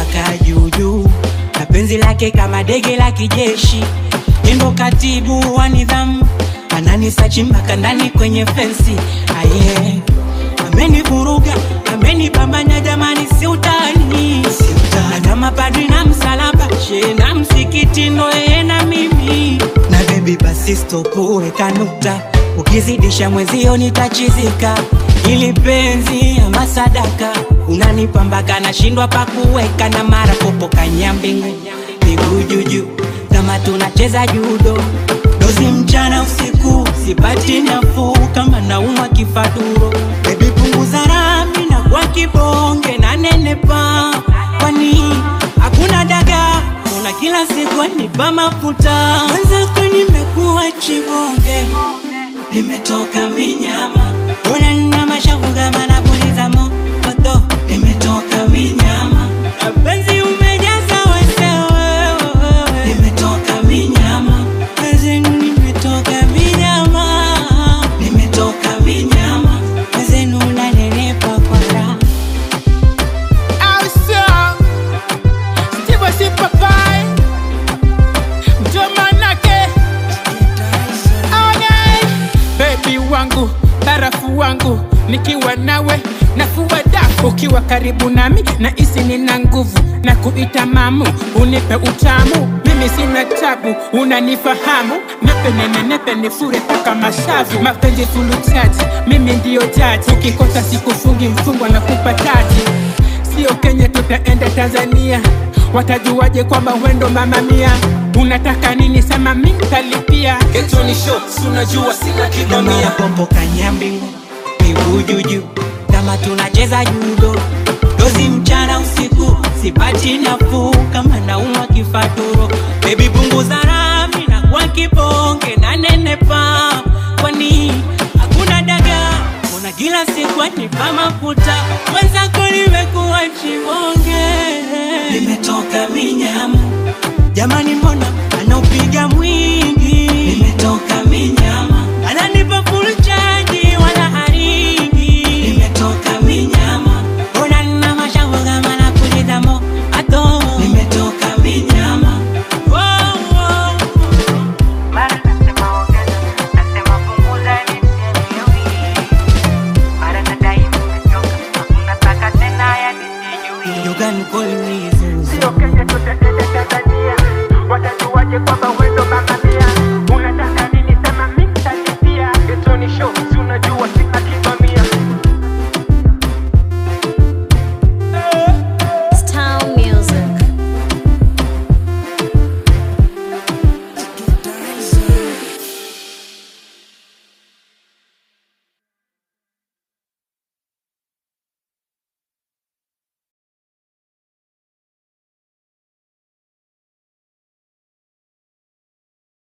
kaa juujuu na penzi lake kama dege la kijeshi endo katibu wa nidhamu ananisachi mpaka ndani kwenye fensi aye amenivuruga amenibambanya jamani si utani na kama padri na msalaba she na msikiti ndo yeye na mimi na bebi basi stopu weka nukta ukizidisha mwezio nitachizika ili penzi ama sadaka unanipa mpaka nashindwa pakuweka na mara popo kanyambingu miguu juju kama tunacheza judo dozi mchana usiku sipati nafuu kama naumwa kifaduro bebi punguza rami na kwa kibonge na nenepa kwani hakuna daga una kila siku anipa mafuta mwenzako nimekuwa chibonge nimetoka minyama una nina mashavu kama napuliza moto nimetoka minyama penzi umejaza wesewe nimetoka minyama wezenu nimetoka minyama nimetoka minyama wezenu unanenepa kwa raha Ausa Steve si papai Ndio manake Okay Baby wangu barafu wangu nikiwa nawe nafua dafu ukiwa karibu nami na isi nina nguvu na kuita mamu unipe utamu mimi sina tabu unanifahamu nepe nene nepe nifure paka mashavu mapenzi fuluchaji mimi ndiyo jaji ukikosa sikufungi mfungwa na kupa taji sio Kenya, tutaenda Tanzania. Watajuaje kwamba wendo mama mia? Unataka nini? Sema mi nitalipia. Getoni shots unajua sina Namia kibamia popo kanyambingu miguu juju kama tunacheza judo dozi mchana usiku sipati nafuu kama naumwa kifaturo bebi punguza rami na kwa kibonge na nenepa kwani hakuna daga una kila siku anipa mafuta mwenzako nimekuwa chibonge nimetoka minyama jamani mbona